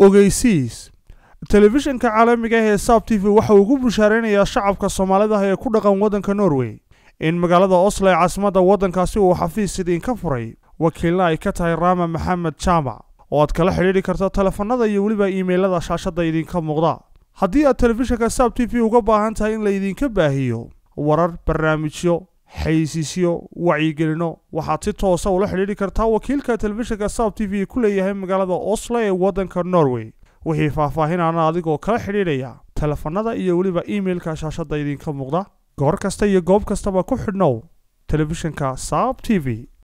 ogeysiis telefishinka caalamiga ah ee saab t v waxa uu ugu bushaaraynayaa shacabka soomaalida ee ku dhaqan waddanka norway in magaalada oslo ee caasimadda waddankaasi uu xafiis idinka furay wakiilna ay ka tahay raama maxamed jaamac oo aad kala xidhiidhi karto telefanada iyo weliba iimaylada shaashadda idinka muuqda haddii aad telefishinka saab t v uga baahan tahay in laydinka baahiyo warar barnaamijyo xaysiisyo wacyigelino waxaad si toosa ula xidhiidhi kartaa wakiilka telefishinka saab t v ku leeyahay magaalada oslo ee waddanka norway wixii faahfaahinana adigoo kala xidhiidhaya telefanada iyo weliba iimailka shaashadda idinka muuqda goor kasta iyo goob kastaba ku xidhnow telefishinka saab t v